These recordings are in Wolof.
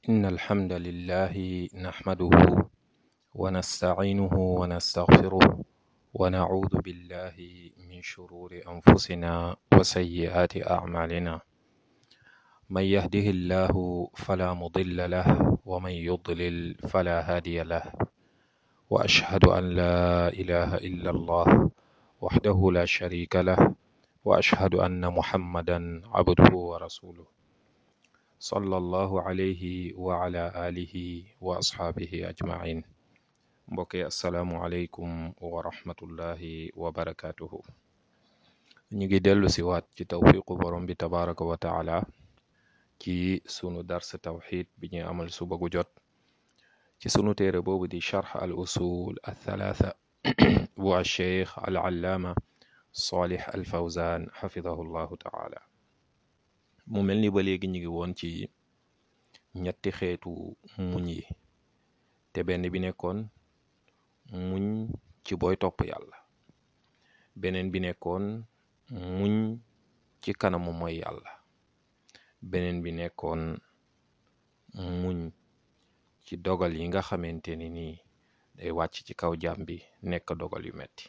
إن الحمد لله نحمده ونستعينه ونستغفره ونعوذ بالله من شرور أنفسنا وسيئات أعمالنا من يهده الله فلا مضل له ومن يضلل فلا هادي له وأشهد أن لا إله إلا الله وحده لا شريك له وأشهد أن محمدا عبده ورسوله صلى الله عليه وعلى آله وأصحابه أجمعين mbokk yi asalaamualeykum wa rahmatullahi wa barakatuhu ñu ngi dellu si waat ci tawfiqu borom bi tabaraka wa taala ci sunu dars tawxid bi ñuy amal suba gu jot ci sunu téere boobu di charx al usul al thalatha bu alcheikh al allaama salih al fawzan xafidahu llahu taala mu mel ni ba léegi ñu ngi woon ci ñetti xeetu muñ yi te benn bi nekkoon muñ ci booy topp yàlla beneen bi nekkoon muñ ci kanamu mooy yàlla beneen bi nekkoon muñ ci dogal yi nga xamante ni nii day wàcc ci kaw jaam bi nekk dogal yu metti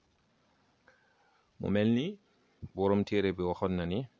mu mel ni boroom téere bi waxoon na ni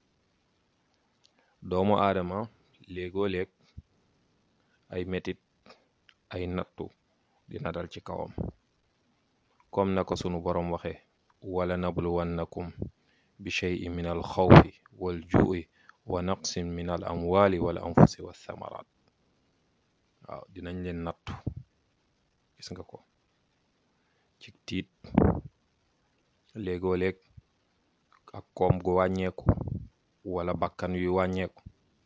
doomu aadama léegoo léeg ay metit ay nattu dina dal ci kawam comme na ko sunu boroom waxe wala nabluwannakum bi cheyin min al xawfi wal ju'i wa naqsin min al amwali wal anfusi wa thamarat waaw dinañ leen nattu gis nga ko ci tiit léegoo léeg ak koom gu wàññeeku wala bakkan yu wàññeeku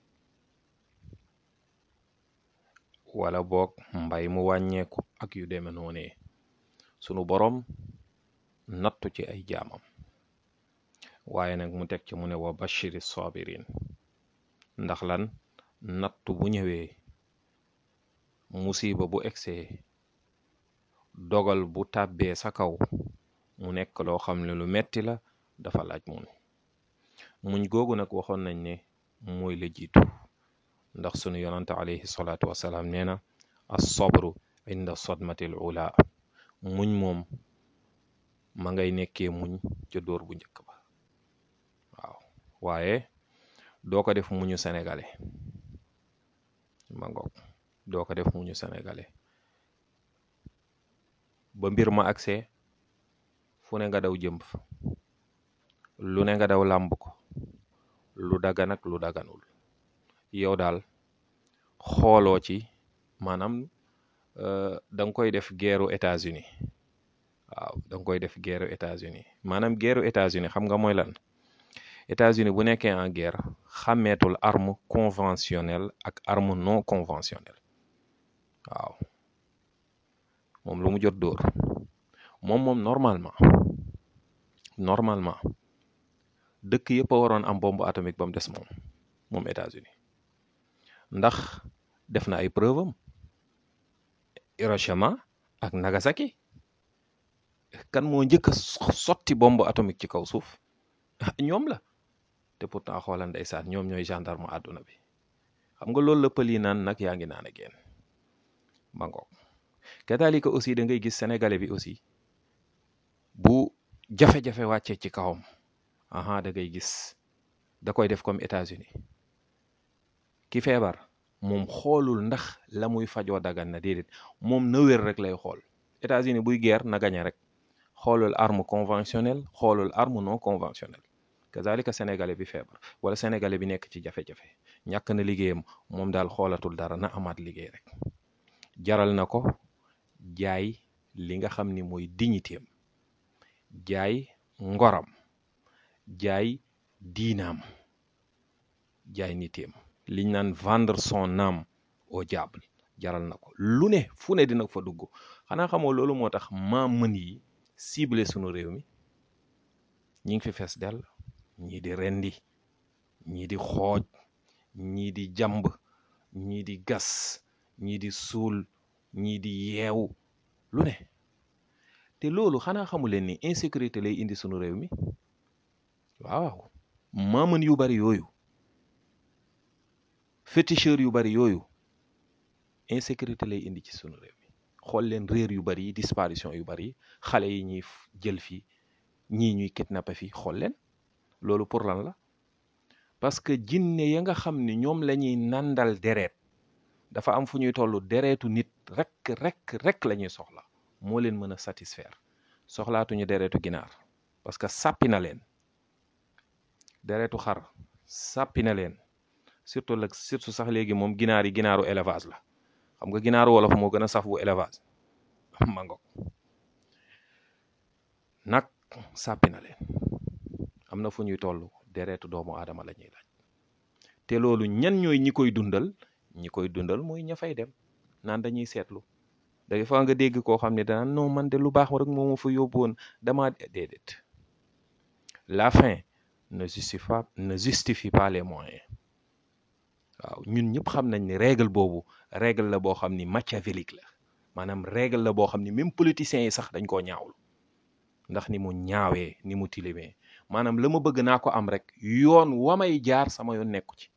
wala boog mbay mu wàññeeku ak yu deme noonee sunu boroom nattu ci ay jaamam waaye nag mu teg ci mu ne wa bashiri sabirin ndax lan nattu bu ñëwee musiba bu egsee dogal bu tàbbee sa kaw mu nekk loo xam ne lu metti la dafa laaj muñ muñ googu nag waxoon nañ ne mooy la jiitu ndax sunu yonante alayhi salaatu wasalaam nee na as sabru inda sadmatil ula muñ moom ma ngay nekkee muñ ca dóor bu njëkk ba waaw waaye doo ko def muñu sénégalais ma ngoog doo ko def muñu sénégalais ba mbir ma agsee fu ne nga daw jëmb fa lu ne nga daw làmb ko lu dagan ak lu daganul yow daal xooloo ci maanaam da nga koy def guerru États-Unis waaw da nga koy def guerru États-Unis maanaam guerru États-Unis xam nga mooy lan États-Unis bu nekkee en guerre xàmmeetul arme conventionnelle ak arme non conventionnelle waaw moom lu mu jot dóor moom moom normalement normalement dëkk yëpp a waroon am bombe atomique ba mu des moom moom États-Unis ndax def na ay preuve am Hiroshima ak Nagasaki kan moo njëkk a sotti bombe atomique ci kaw suuf ñoom la te pourtant xoolal ndeysaan ñoom ñooy gendarme àdduna bi xam nga loolu la pël yi naan nag yaa ngi naan a génn ma ngoog kadalika aussi da ngay gis sénégalais bi aussi bu jafe-jafe wàccee ci kawam aha da ngay gis da koy def comme États-Unis ki feebar moom xoolul ndax la muy fajoo dagan na déedéet moom na wér rek lay xool États-Unis buy guerre na gañe rek xoolul arme conventionnelle xoolul arme non conventionnelle kazalika sénégalais bi feebar wala sénégalais bi nekk ci jafe-jafe ñàkk na liggéeyam moom daal xoolatul dara na amaat liggéey rek jaral na ko jaay li nga xam ni mooy dignitéem jaay ngoram jaay diinaam jaay nitéem liñ naan vendre son âme au diable jaral na ko lu ne fu ne dina fa dugg xanaa xamoo loolu moo tax maa mën yi ciblé sunu réew mi ñi ngi fi fees dell ñii di rendi ñii di xooj ñii di jàmb ñii di gas ñii di suul ñii di yeewu lu ne te loolu xanaa xamu leen ni insécurité lay indi sunu réew mi waaw maamën yu bari yooyu féticheur yu bari yooyu insécurité lay indi ci sunu réew mi xool leen réer yu bari yi disparition yu bari yi xale yi ñuy jël fii ñii ñuy kidnappé fii xool leen loolu pour lan la parce que jinne ya nga xam ni ñoom la ñuy nandal deret dafa am fu ñuy toll deretu nit rek rek rek la ñuy soxla moo leen mën a satisfaire soxlaatuñu deretu ginaar parce que sàppi na leen deretu xar sàppi na leen surtout la surtout sax léegi moom ginaar yi ginaaru élevage la xam nga ginaaru wolof moo gën a saf bu élevage mango nag sàppi na leen am na fu ñuy toll deretu doomu aadama la ñuy laaj te loolu ñan ñooy ñi koy dundal ñi koy dundal mooy ña fay dem naan dañuy seetlu day fa nga dégg koo xam ne danaan non man de lu baax rek moo ma fa yóbbu woon dama déedéet la fin ne justifie pas ne justifie pas les moyens waaw ñun ñëpp xam nañ ni règle boobu règle la boo xam ni machiavélique la maanaam règle la boo xam ni même politiciens yi sax dañ koo ñaawlu ndax ni mu ñaawee ni mu tilimee maanaam la ma bëgg naa ko am rek yoon wa may jaar sama yoon nekku ci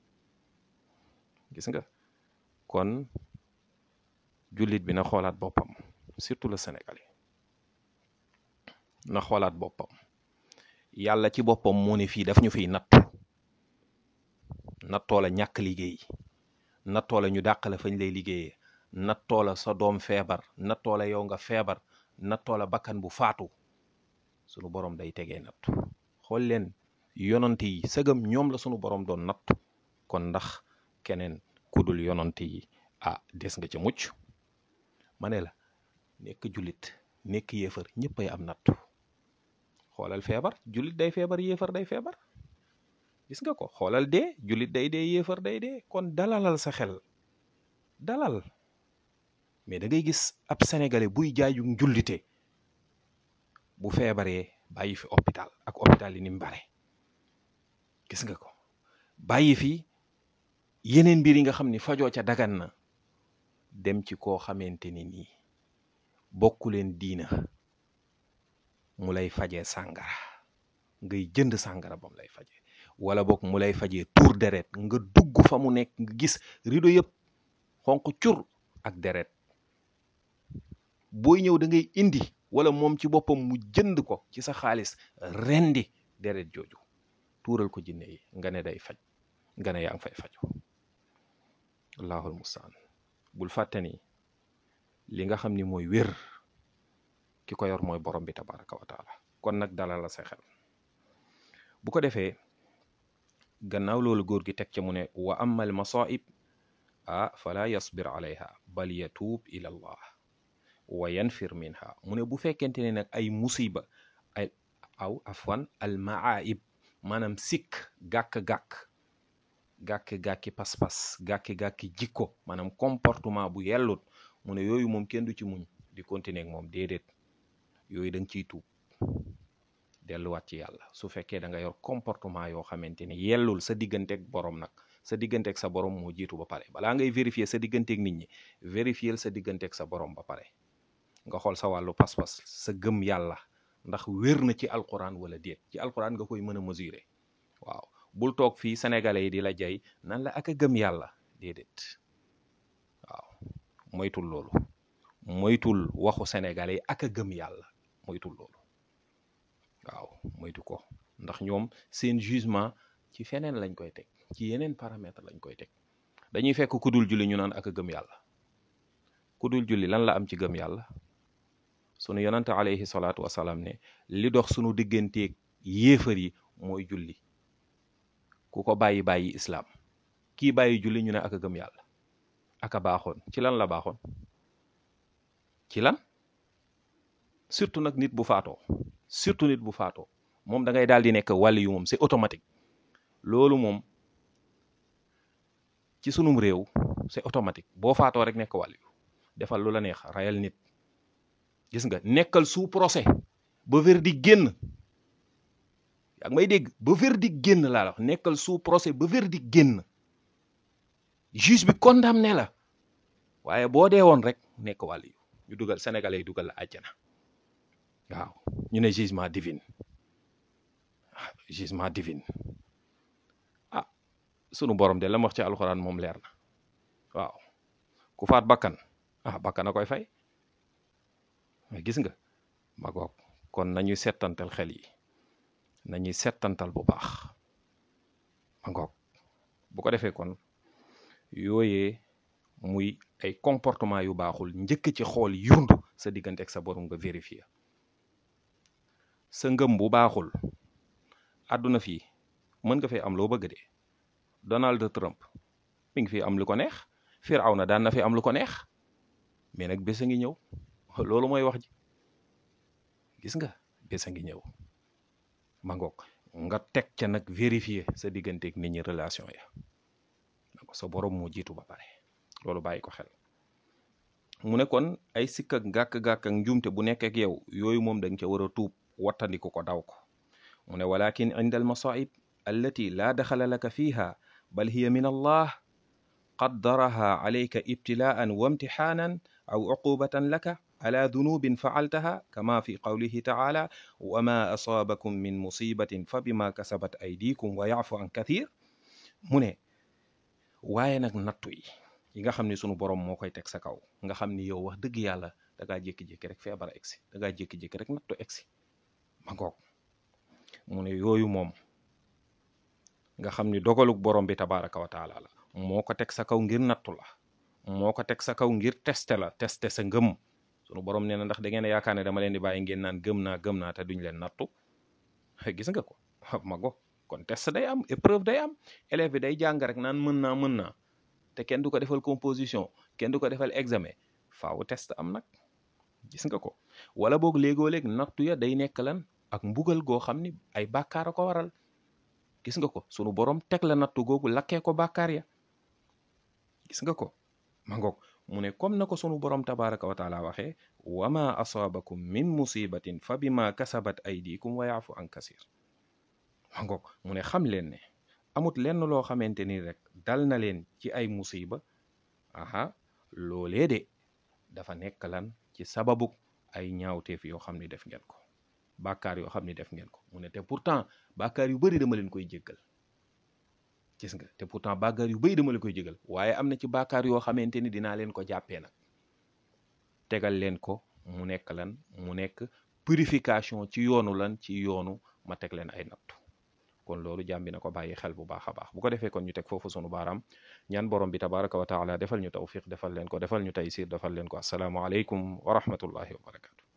gis nga kon jullit bi na xoolaat boppam surtout le sénégalais na xoolaat boppam yàlla ci boppam moo ne fii daf ñu fiy nattu nattoo la ñàkk liggéey nattoo la ñu dàq la fañ lay liggéeyee nattoo la sa doom feebar nattoo la yow nga feebar nattoo la bakkan bu faatu sunu borom day tegee nattu xool leen yonante yi sëgam ñoom la sunu borom doon nattu kon ndax keneen kudul yonante yi ah des nga ca mucc ma ne la nekk jullit nekk yéefar ñëpp ay am nattu xoolal feebar jullit day feebar yéefar day feebar gis nga ko xoolal dee jullit day dee yéefar day dee kon dalalal sa xel dalal mais da ngay gis ab sénégalais buy jaayu njullite bu feebaree bàyyi fi hôpital ak hôpital yi ni mu bare gis nga ko bàyyi fi yeneen mbir yi nga xam ni fajoo ca dagan na dem ci koo xamante ni nii bokku leen diina mu lay fajee sàngara ngay jënd sàngara bam lay fajee wala boog mu lay fajee tuur deret nga dugg fa mu nekk nga gis rido yëpp xonq cur ak deret booy ñëw da ngay indi wala moom ci boppam mu jënd ko ci sa xaalis rendi deret jooju tuural ko jinne yi nga ne day faj nga ne yaa ngi fay faju allahul mustaan bul fàtte ni li nga xam ni mooy wér ki ko yor mooy borom bi tabaraka wa taala kon nag dalal la sa xel bu ko defee gannaaw loolu góor gi teg ca mu ne wa amma al masaib ah fala yasbir alayha bal yatuub ila allah wa yanfir minha mu ne bu fekkente ne nag ay musiba ay aw afwan al maaib maanaam sikk gàkk-gàkk gàkki-gàkki pas-pas gàkki-gàkki jikko maanaam comportement bu yellut mu ne yooyu moom kenn du ci muñ di continuer ak moom déedéet yooyu da nga ciy tuub delluwaat ci yàlla su fekkee da nga yor comportement yoo xamante ni yellul sa digganteeg borom nag sa digganteeg sa borom moo jiitu ba pare balaa ngay vérifier sa digganteeg nit ñi vérifier sa digganteeg sa borom ba pare nga xool sa wàllu pas-pas sa gëm yàlla ndax wér na ci alquran wala déet ci alquran nga koy mën a mesurer waaw bul toog fii sénégalais yi di la jay nan la ak a gëm yàlla déedéet waaw moytul loolu moytul waxu sénégalais yi ak a gëm yàlla moytul loolu waaw moytu ko ndax ñoom seen jugement ci feneen lañ koy teg ci yeneen paramètre lañ koy teg dañuy fekk ku dul julli ñu naan ak a gëm yàlla ku dul julli lan la am ci gëm yàlla sunu yonante alayhi salaatu wasalaam ne li dox sunu digganteeg yéefar yi mooy julli ku ko bàyyi bàyyi islaam kii bàyyi julli ñu ne ak a gëm yàlla ak a baaxoon ci lan la baaxoon ci lan surtout nag nit bu faatoo surtout nit bu faatoo moom da ngay daal di nekk wàlli yu moom c'est automatique loolu moom ci sunum réew c'est automatique boo faatoo rek nekk wàlli yu defal lu la neex rayal nit gis nga nekkal sous procès ba verdict génn yaa ngi may dégg ba verdict génn laa la wax nekkal sous procès ba verdict génn juge bi condamné la waaye boo dee woon rek nekk wàll yu ñu dugal sénégalais yi dugal la àjjana waaw ñu ne jugement divine ah jugement divine ah sunu borom de la ma wax ci alxuraan moom leer na waaw ku faat bakkan ah bakkan a koy fay mais gis nga ma goog kon nañuy settantal xel yi nañuy settantal bu baax ma ngoog bu ko defee kon yooyee muy ay comportement yu baaxul njëkk ci xool yurndu sa diggante ak sa borom nga vérifier sa ngëm bu baaxul àdduna fii mën nga fee am loo bëgg de Donald Trump mi ngi fi am lu ko neex Firawna daan na fi am lu ko neex mais nag bés a ngi ñëw loolu mooy wax ji gis nga bés a ngi ñëw ma ngoog nga teg ca nag vérifier sa digganteeg nit ñi relation ya sa borom moo jiitu ba pare loolu bàyyi ko xel mu ne kon ay sikk ak gàkk-gàkk ak njuumte bu nekk ak yow yooyu moom da nga ca war a tuub wattandiku ko daw ko mu ne walakin inda al masaib allati laa daxala laka fiha bal hiya min allah qaddaraha alayka ibtilaan wa imtixaanan aw uqubatan laka ala dunubin faaltaha kama fi qawlihi taala wa ma asaabakum min musibatin fa bima kasabat aydikum wa yaafu an kathir mu ne waaye nag nattu yi yi nga xam ne sunu borom moo koy teg sa kaw nga xam ni yow wax dëgg yàlla da ngaa jékki-jékki rek feebar egsi da ngaa jékki-jékki rek nattu egsi ma ngoog mu ne yooyu moom nga xam ni dogaluk borom bi tabaraka wa taala la moo ko teg sa kaw ngir nattu la moo ko teg sa kaw ngir teste la teste sa ngëm sunu borom nee na ndax da ngeen a yaakaar ne dama leen di bàyyi ngeen naan gëm naa gëm naa te duñ leen nattu gis nga ko ma go kon test day am épreuve day am élève bi day jàng rek naan mën naa mën naa te kenn du ko defal composition kenn du ko defal examen faaw test am nag gis nga ko wala boog léegoo léeg nattu ya day nekk lan ak mbugal goo xam ni ay bàkkaar a ko waral gis nga ko sunu borom teg la nattu googu lakkee ko bàkkaar ya gis nga ko ma ngoog mu ne comme na ko sunu borom tabaraka wa taala waxee wa ma asaabakum min musibatin fa bima kasabat aydikum wa yaafu an kasir ma ngoog mu ne xam leen ne amut lenn loo xamante ni rek dal na leen ci ay musiba aha loolee de dafa nekk lan ci sababu ay ñaawteef yoo xam ni def ngeen ko bàkkaar yoo xam ni def ngeen ko mu ne te pourtant bàkkaar yu bari dama leen koy jéggal gis nga te pourtant bàkkaar yu bari dama leen koy jéggal waaye am na ci bàkkaar yoo xamante ni dinaa leen ko jàppee nag tegal leen ko mu nekk lan mu nekk purification ci yoonu lan ci yoonu ma teg leen ay nattu kon loolu jàmm bi na ko bàyyi xel bu baax a baax bu ko defee kon ñu teg foofu sunu baaraam ñaan borom bi tabaraka wa taala defal ñu tawfiq defal leen ko defal ñu taysir defal leen ko assalaamu aleykum wa rahmatullahi wa barakatu